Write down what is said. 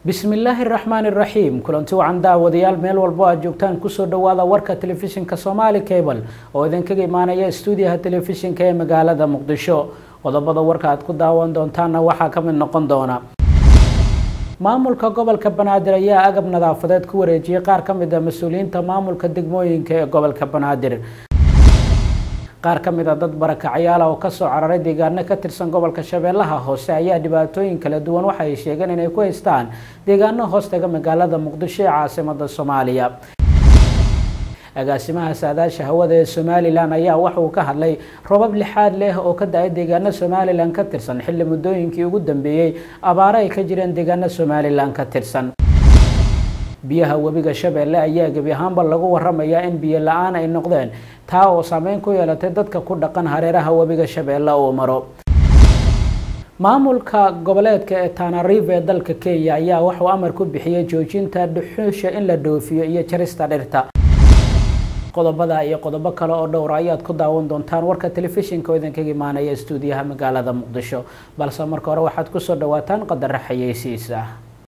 bismillaahi raxmaani raxiim kulanti wacan daawadayaal meel walbo aad joogtaan kusoo dhawaada warka telefishinka somaali cable oo idinkaga imaanaya stuudiyaha telefishinka ee magaalada muqdisho qodobada warka aad ku daawan doontaanna waxaa ka mid noqon doona maamulka gobolka banaadir ayaa agab nadaafadeed ku wareejiyey qaar ka mid a mas-uuliyiinta maamulka degmooyinka ee gobolka banaadir qaar ka mid a dad barakacayaala oo kasoo cararay deegaano ka tirsan gobolka shabeellaha hoose ayaa dhibaatooyin kala duwan waxa ay sheegeen inay ku haystaan deegaano hoostaga magaalada muqdisho ee caasimada soomaaliya agaasimaha saadaasha hawada ee somalilan ayaa waxa uu ka hadlay robab lixaad leh oo ka da-ay deegaano somalilan ka tirsan xilli muddooyinkii ugu dambeeyey abaaro ay ka jireen deegaano somalilan ka tirsan biyaha webiga shabeelle ayaa gebi ahaanba lagu waramayaa in biyo la-aan ay noqdeen taa oo saameyn ku yeelatay dadka ku dhaqan hareeraha webiga shabeelle uu maro maamulka goboleedka ee tanarive ee dalka kenya ayaa waxuu amar ku bixiyey joojinta dhuxuusha in la dhoofiyo iyo jarista dhirta qodobada iyo qodobo kale oo dhowra ayaad ku daawan doontaan warka telefishinka oo idinkaga imaanaya stuudiyaha magaalada muqdisho balse marka hore waxaad kusoo dhawaataan qadaro xayeysiisa